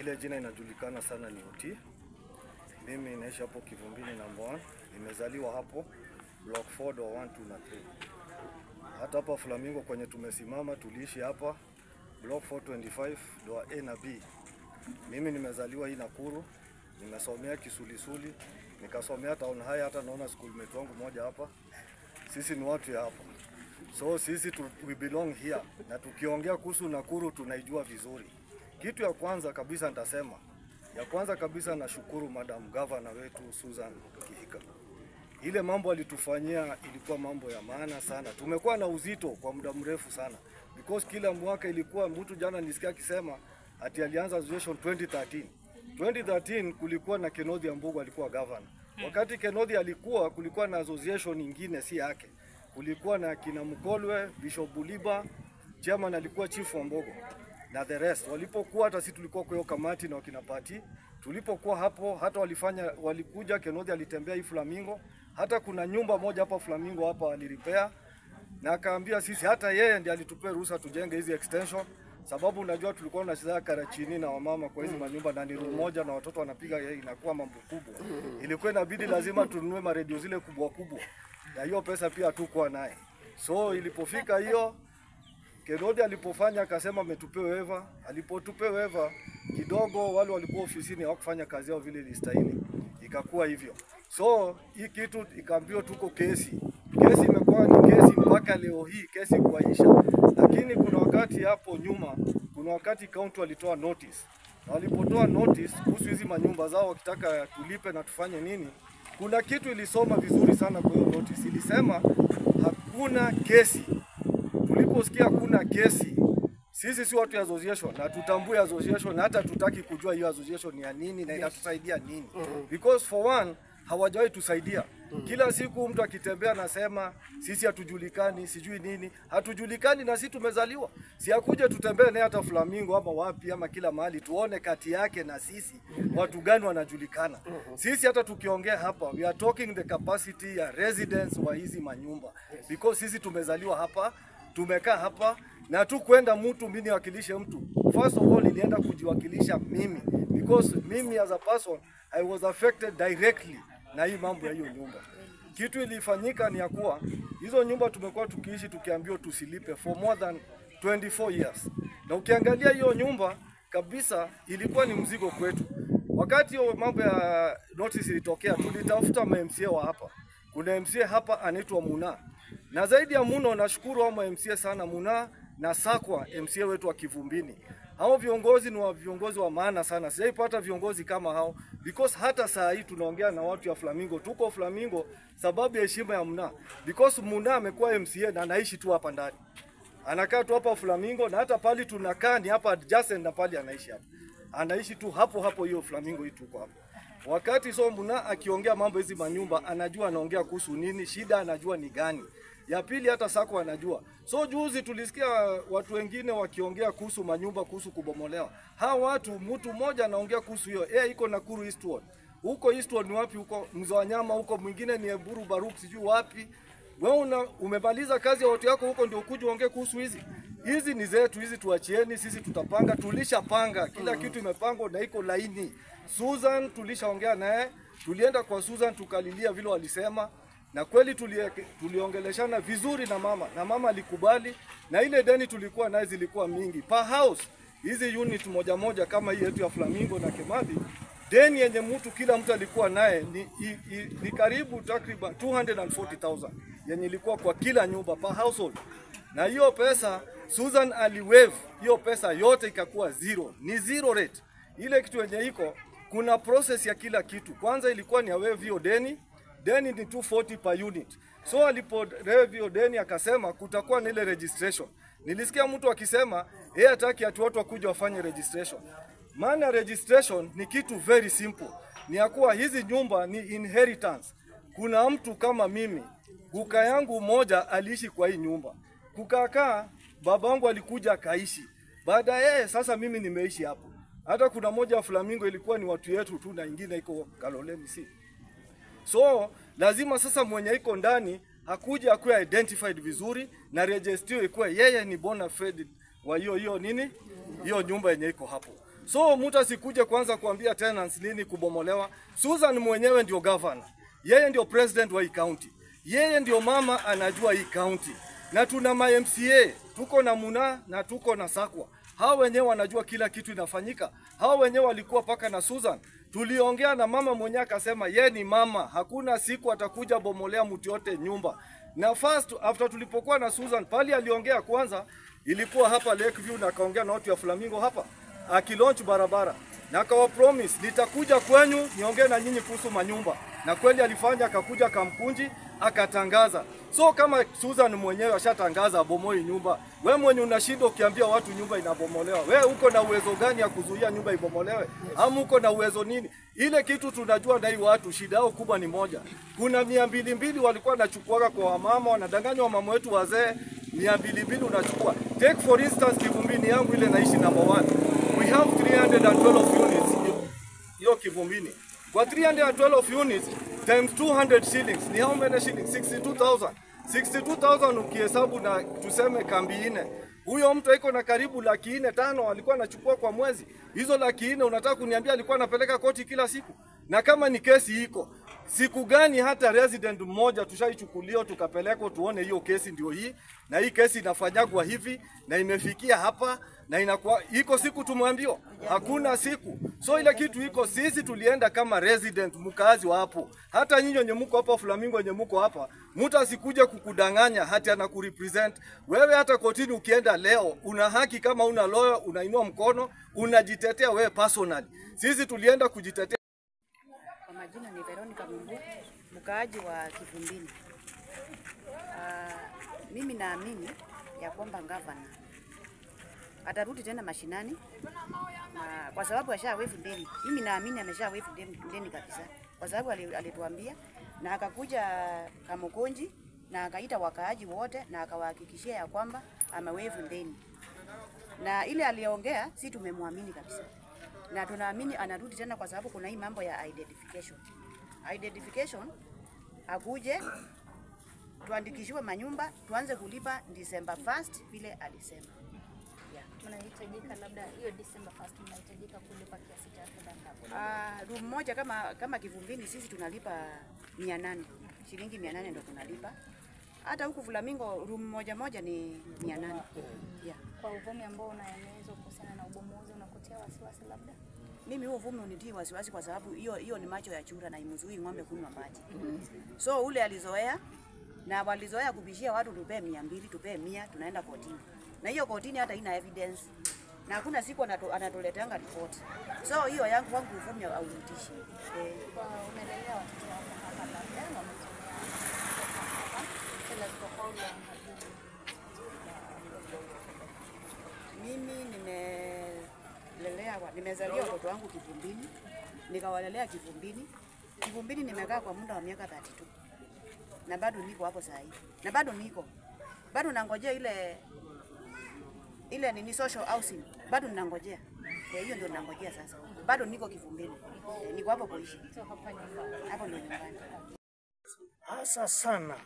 Ile jina inajulikana sana ni Oti. Mimi naishi hapo Kivumbini number 1. Nimezaliwa hapo block 4 door 1 2 na 3. Hata hapa Flamingo kwenye tumesimama tuliishi hapa block 425 door A na B. Mimi nimezaliwa hii Nakuru, nimesomea Kisulisuli, nikasomea town high, hata naona schoolmate wangu moja hapa. Sisi ni watu ya hapa, so sisi tu, we belong here, na tukiongea kuhusu Nakuru tunaijua vizuri. Kitu ya kwanza kabisa nitasema, ya kwanza kabisa nashukuru Madam Governor wetu Susan Kihika. Ile mambo alitufanyia ilikuwa mambo ya maana sana. Tumekuwa na uzito kwa muda mrefu sana because kila mwaka ilikuwa mtu, jana nisikia akisema ati alianza association 2013. 2013 kulikuwa na Kennedy Ambugu alikuwa governor. Wakati Kennedy alikuwa kulikuwa na association nyingine si yake. Kulikuwa na kina Mkolwe, Bishop Buliba, chairman alikuwa Chief Wambogo na the rest. Walipokuwa hata sisi tulikuwa kwa hiyo kamati na wakina Pati, tulipokuwa hapo hata walifanya walikuja, Kennedy alitembea hii Flamingo, hata kuna nyumba moja hapa Flamingo hapa aliripea na akaambia sisi, hata yeye ndiye alitupea ruhusa tujenge hizi extension, sababu unajua tulikuwa tunacheza kara chini na wamama kwa hizi manyumba na ni room moja na watoto wanapiga, yeye inakuwa mambo kubwa. Ilikuwa inabidi lazima tununue maredio zile kubwa kubwa, na hiyo pesa pia hatukuwa naye. So ilipofika hiyo Kennedy alipofanya akasema ametupea waiver. Alipotupea waiver kidogo, wale walikuwa ofisini hawakufanya kazi yao vile ilistahili, ikakuwa hivyo. So hii kitu ikaambiwa tuko kesi, kesi imekuwa ni kesi mpaka leo hii, kesi kuaisha. Lakini kuna wakati hapo nyuma, kuna wakati kaunti walitoa notice, na walipotoa notice kuhusu hizi manyumba zao wakitaka tulipe na tufanye nini, kuna kitu ilisoma vizuri sana kwa hiyo notice, ilisema hakuna kesi tuliposikia hakuna kesi, sisi si watu ya association na tutambue association na hata tutaki kujua hiyo association ni ya nini na inatusaidia nini, because for one hawajawahi tusaidia. Kila siku mtu akitembea anasema sisi hatujulikani, sijui nini, hatujulikani na sisi tumezaliwa. Si akuje tutembee naye hata Flamingo ama wapi ama kila mahali, tuone kati yake na sisi watu gani wanajulikana. Sisi hata tukiongea hapa, we are talking the capacity ya residents wa hizi manyumba, because sisi tumezaliwa hapa tumekaa hapa na tu kwenda mtu mimi niwakilishe mtu. First of all, nilienda kujiwakilisha mimi because mimi as a person I was affected directly na hii mambo ya hiyo nyumba. Kitu ilifanyika ni ya kuwa hizo nyumba tumekuwa tukiishi tukiambiwa tusilipe for more than 24 years, na ukiangalia hiyo nyumba kabisa ilikuwa ni mzigo kwetu. Wakati hiyo mambo ya notice ilitokea, tulitafuta ma MCA wa hapa. Kuna MCA hapa anaitwa Muna na zaidi ya Muno, nashukuru hao MCA sana, Muna na Sakwa, MCA wetu wa Kivumbini. Hao viongozi ni wa viongozi wa maana sana, sijaipata viongozi kama hao because hata saa hii tunaongea na watu ya Flamingo, tuko Flamingo sababu ya heshima ya Muna, because Muna amekuwa MCA na anaishi tu hapa ndani, anakaa tu hapa Flamingo, na hata pali tunakaa ni hapa adjacent na pali anaishi hapa, anaishi tu hapo hapo hiyo Flamingo hii tuko hapo wakati so Muna akiongea mambo hizi manyumba, anajua anaongea kuhusu nini, shida anajua ni gani. Ya pili hata Sako anajua. So juzi tulisikia watu wengine wakiongea kuhusu manyumba, kuhusu kubomolewa. Hawa watu, mtu mmoja anaongea kuhusu hiyo, yeye iko Nakuru Eastward. Huko Eastward ni wapi? Huko Mzawanyama, huko mwingine ni Eburu Baruk, sijui wapi. Wewe una umemaliza kazi ya watu yako huko, ndio ukuje uongee kuhusu hizi hizi ni zetu hizi, tuachieni sisi, tutapanga. Tulishapanga kila kitu, imepangwa na iko laini. Susan tulishaongea naye, tulienda kwa Susan tukalilia vile walisema, na kweli tulie, tuliongeleshana vizuri na mama, na mama alikubali, na ile deni tulikuwa naye zilikuwa mingi per house. Hizi unit moja moja kama hii yetu ya Flamingo na Kemadi, deni yenye mtu kila mtu alikuwa naye ni, i, i, ni karibu takriban 240,000 yenye ilikuwa kwa kila nyumba per household, na hiyo pesa Susan aliwave hiyo pesa yote ikakuwa zero, ni zero rate. Ile kitu yenye iko kuna process ya kila kitu. Kwanza ilikuwa ni awave hiyo deni, deni ni 240 per unit. So alipo wave hiyo deni akasema kutakuwa na ile registration. Nilisikia mtu akisema yeye hataki ati watu wakuja wafanye registration. Maana registration ni kitu very simple, ni ya kuwa hizi nyumba ni inheritance. Kuna mtu kama mimi, guka yangu mmoja aliishi kwa hii nyumba, kukakaa baba wangu alikuja akaishi. Baada yeye sasa mimi nimeishi hapo. Hata kuna moja wa Flamingo ilikuwa ni watu yetu tu na ingine iko Kaloleni si. So lazima sasa mwenye iko ndani hakuja akuwe identified vizuri na register ikuwe yeye ni bona fide wa hiyo hiyo nini hiyo nyumba yenye iko hapo. So mtu asikuje kwanza kuambia tenants lini kubomolewa. Susan mwenyewe ndio governor, yeye ndio president wa hii county, yeye ndio mama anajua hii county, na tuna ma MCA tuko na Muna na tuko na Sakwa. Hao wenyewe wanajua kila kitu inafanyika. Hao wenyewe walikuwa paka na Susan. Tuliongea na mama mwenyewe akasema ye ni mama, hakuna siku atakuja bomolea mtu yote nyumba. Na first after tulipokuwa na Susan pali aliongea kwanza ilikuwa hapa Lakeview na akaongea na watu ya Flamingo hapa akilaunch barabara na akawa promise nitakuja kwenyu niongee na nyinyi kuhusu manyumba, na kweli alifanya, akakuja Kamkunji akatangaza. So kama Susan mwenyewe ashatangaza abomoi nyumba, we mwenye unashinda ukiambia watu nyumba inabomolewa, we uko na uwezo gani ya kuzuia nyumba ibomolewe? Ama uko na uwezo nini? Ile kitu tunajua na hii watu shida yao kubwa ni moja, kuna mia mbili mbili walikuwa wanachukuaga kwa wamama, wanadanganywa wamama wetu wazee, mia mbili mbili unachukua. Take for instance Kivumbini yangu ile naishi number one, we have 312 units hiyo- hiyo Kivumbini. Kwa 312 units times 200 shillings ni how many shillings? 62,000. 62,000 ukihesabu na tuseme kambi nne, huyo mtu iko na karibu laki nne tano alikuwa anachukua kwa mwezi. Hizo laki nne unataka kuniambia alikuwa anapeleka koti kila siku? Na kama ni kesi iko siku gani hata resident mmoja tushaichukuliwa tukapelekwa tuone hiyo kesi ndio hii, na hii kesi inafanyagwa hivi na imefikia hapa na inakuwa iko siku tumwambiwa, hakuna siku. So ile kitu iko, sisi tulienda kama resident mkazi wa hapo. Hata nyinyi wenye mko hapa Flamingo, wenye mko hapa, mtu asikuje kukudanganya hati anakurepresent wewe. Hata kotini ukienda leo, una haki kama una lawyer, unainua mkono unajitetea wewe personally. Sisi tulienda kujitetea Kwa majina ni Veronica Mungu, mkaaji wa Kivumbini. Ah, mimi naamini ya kwamba gavana atarudi tena mashinani na kwa sababu asha waifu deni. Mimi naamini amesha waifu deni, deni kabisa, kwa sababu ali- alituambia na akakuja Kamukunji na akaita wakaaji wote na akawahakikishia ya kwamba amewaifu deni, na ile aliongea, si tumemwamini kabisa na tunaamini anarudi tena, kwa sababu kuna hii mambo ya identification. Identification akuje tuandikishiwe manyumba tuanze kulipa December 1st vile alisema. Yeah. mnahitajika labda hiyo December 1st mnahitajika kulipa kiasi cha fedha ngapi? Ah, room moja kama kama Kivumbini sisi tunalipa mia nane shilingi mia nane ndo tunalipa. Hata huku Flamingo room moja moja ni mia nane yeah. Kwa uvumi ambao unaenezwa kuhusiana na ubomozi unakutia wasiwasi labda? Mimi huo uvumi unitii wasiwasi kwa sababu hiyo hiyo ni macho ya chura na imzui ng'ombe kunywa maji. So ule alizoea na walizoea kubishia watu tupee mia mbili tupee mia tunaenda kotini, na hiyo kotini hata ina evidence na hakuna siku anato, anatuleteanga ripoti. So hiyo yangu wangu uvumi haunitishi eh. Kwa umelelea watoto wako hapa labda na umesomea hapa. Tell us for how long have you been Mimi nimelelea wa- nimezalia watoto wangu Kivumbini, nikawalelea Kivumbini. Kivumbini nimekaa kwa muda wa miaka 32 na bado niko hapo saa hii, na bado niko bado nangojea ile ile nini social housing, bado ninangojea. Kwa hiyo ndio ninangojea sasa, bado niko Kivumbini, Eh, niko hapo kuishi, so hapa nyumbani? hapo ndio nyumbani. hasa sana.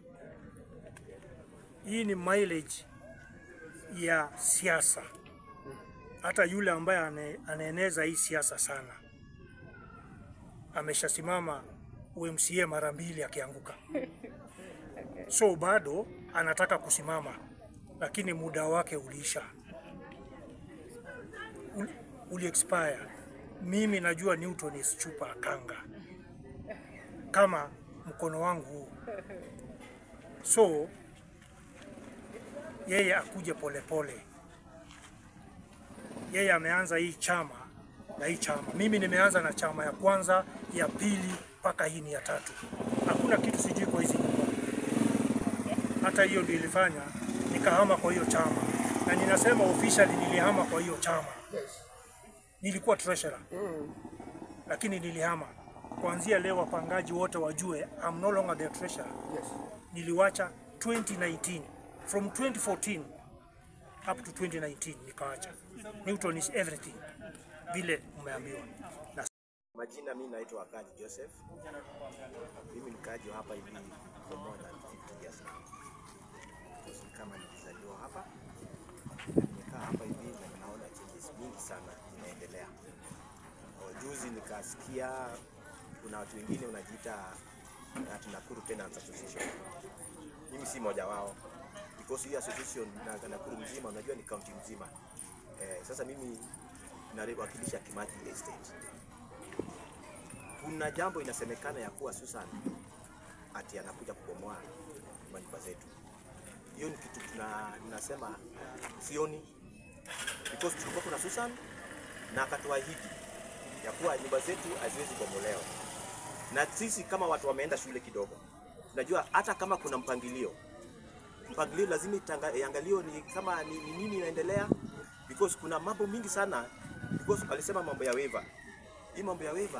Hii ni mileage ya siasa. Hata yule ambaye ane, anaeneza hii siasa sana ameshasimama UMCA mara mbili akianguka, so bado anataka kusimama, lakini muda wake uliisha, uli, uli expire. Mimi najua Newton is chupa kanga kama mkono wangu huu. So yeye akuje polepole. Yeye ameanza hii chama na hii chama, mimi nimeanza na chama ya kwanza, ya pili mpaka hii ni ya tatu. Hakuna kitu sijui kwa hizi nyumba. Hata hiyo ndio ilifanya nikahama kwa hiyo chama, na ninasema officially nilihama kwa hiyo chama. Nilikuwa treasurer lakini nilihama. Kuanzia leo wapangaji wote wajue I'm no longer the treasurer. Niliwacha 2019 from 2014 up to 2019 nikawacha. Newton is everything vile umeambiwa. Na Majina mimi naitwa Akaji Joseph. Mimi ni mkaaji wa hapa hivi for more than 50 years now. Ni kama nilizaliwa hapa. Nimekaa hapa hivi na naona changes mingi sana zinaendelea. inaendelea. O, Juzi nikasikia kuna watu wengine unajiita ati Nakuru Tenants Association. Mimi si moja wao because hii association na Nakuru mzima unajua ni county mzima. Eh, sasa mimi nawakilisha Kimathi Estate. Kuna jambo inasemekana ya kuwa Susan ati anakuja kubomoa manyumba zetu. Hiyo ni kitu tuna, tunasema sioni because tulikuwa kuna Susan na akatuahidi ya kuwa nyumba zetu haziwezi bomolewa, na sisi kama watu wameenda shule kidogo, tunajua hata kama kuna mpangilio mpangilio lazima itanga- iangaliwe ni kama ni, ni nini inaendelea because kuna mambo mingi sana because walisema mambo ya waiver. Hii mambo ya waiver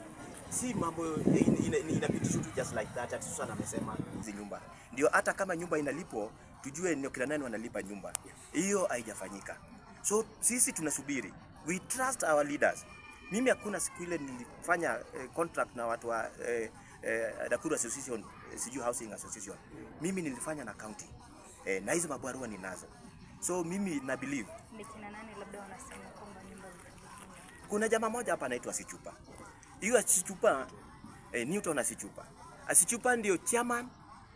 si mambo in- ina- ina- inapitishwa tu just like that. Ati Susan amesema hizi nyumba ndio, hata kama nyumba inalipo tujue ni kina nani wanalipa nyumba. Hiyo haijafanyika, so sisi tunasubiri, we trust our leaders. Mimi hakuna siku ile nilifanya eh, contract na watu wa eh, eh, Nakuru Association eh, sijui Housing Association, mimi nilifanya na county eh, na hizo mabarua ninazo, so mimi na believe Ni kina nani labda wanasema kwamba nyumba zitabomolewa? kuna jamaa moja hapa anaitwa Sichupa. Hiyo Sichupa eh, Newton Asichupa. Asichupa ndio chairman,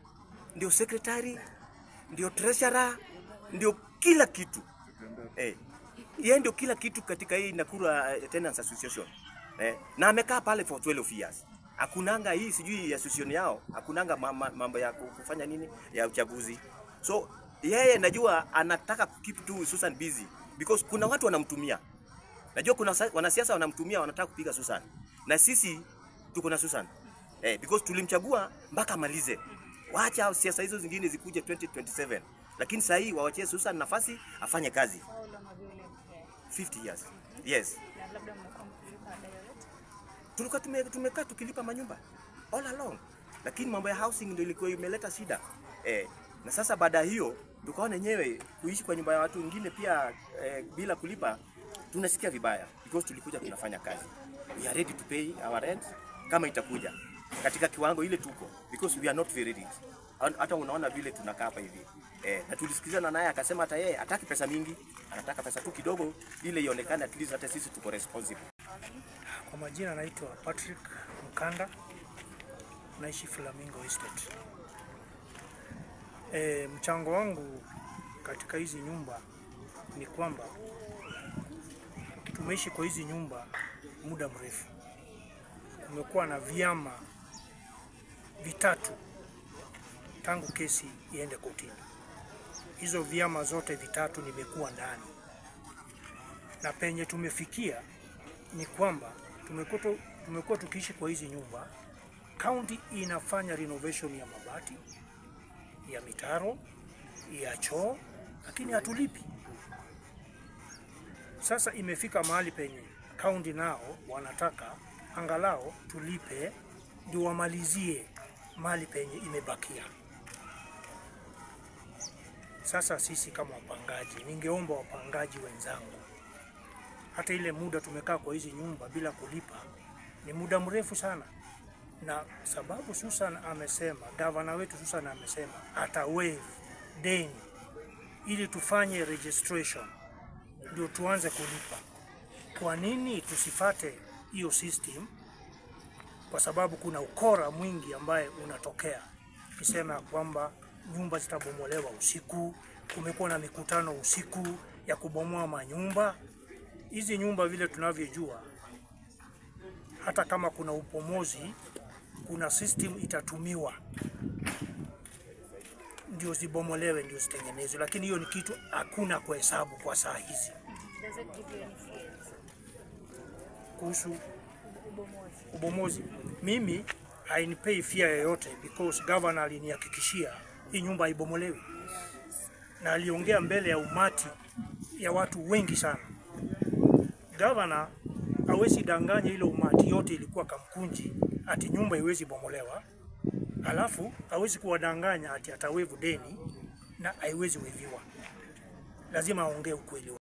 ndio secretary, ndio treasurer, ndio kila kitu. Eh, yeye ndio kila kitu katika hii Nakuru uh, Tenants Association. Eh, na amekaa pale for 12 years. Hakunanga hii sijui association yao, hakunanga ma- ma- mambo ya kufanya nini ya uchaguzi. So yeye najua anataka keep tu Susan busy because kuna watu wanamtumia. Najua kuna sa- wanasiasa wanamtumia wanataka kupiga Susan. Na sisi tuko na Susan. Eh, because tulimchagua mpaka amalize. Waacha siasa hizo zingine zikuje 2027. Lakini sasa hii waachie Susan nafasi afanye kazi. How long have you lived here? 50 years. Yes. Na labda mmekuwa mkilipa ada yoyote? Tulikuwa tume, tumekaa tukilipa manyumba all along. Lakini mambo ya housing ndio ilikuwa imeleta shida. Eh, na sasa baada ya hiyo tukaona wenyewe kuishi kwa nyumba ya watu wengine pia eh, bila kulipa tunasikia vibaya because tulikuja tunafanya kazi. We are ready to pay our rent kama itakuja katika kiwango ile tuko because we are not very rich. An- Hata unaona vile tunakaa hapa hivi. Eh, na tulisikizana naye akasema hata yeye hataki pesa mingi, anataka pesa tu kidogo ile ionekane at least hata sisi tuko responsible. Kwa majina naitwa Patrick Mkanda, naishi Flamingo Estate. E, mchango wangu katika hizi nyumba ni kwamba tumeishi kwa hizi nyumba muda mrefu. Kumekuwa na vyama vitatu tangu kesi iende kotini. Hizo vyama zote vitatu nimekuwa ndani, na penye tumefikia ni kwamba tumekuwa tu- tumekuwa tukiishi kwa hizi nyumba. Kaunti inafanya renovation ya mabati, ya mitaro, ya choo, lakini hatulipi. Sasa imefika mahali penye kaunti nao wanataka angalau tulipe ndio wamalizie mahali penye imebakia. Sasa sisi kama wapangaji, ningeomba wapangaji wenzangu hata ile muda tumekaa kwa hizi nyumba bila kulipa ni muda mrefu sana, na sababu Susan amesema, gavana wetu Susan amesema ata waive deni ili tufanye registration ndio tuanze kulipa. Kwa nini tusifate hiyo system? Kwa sababu kuna ukora mwingi ambaye unatokea ukisema ya kwamba nyumba zitabomolewa usiku. Kumekuwa na mikutano usiku ya kubomoa manyumba hizi nyumba vile tunavyojua, hata kama kuna upomozi, kuna system itatumiwa ndio zibomolewe, ndio zitengenezwe, lakini hiyo ni kitu hakuna kuhesabu kwa saa hizi Does it give you any fears? kuhusu Ubomozi. ubomozi. Mimi hainipei fia yoyote because governor alinihakikishia hii nyumba haibomolewi, na aliongea mbele ya umati ya watu wengi sana. Governor hawezi danganya ile umati yote ilikuwa Kamkunji ati nyumba iwezi bomolewa, alafu hawezi kuwadanganya ati atawevu deni na haiwezi weviwa. Lazima aongee ukweli.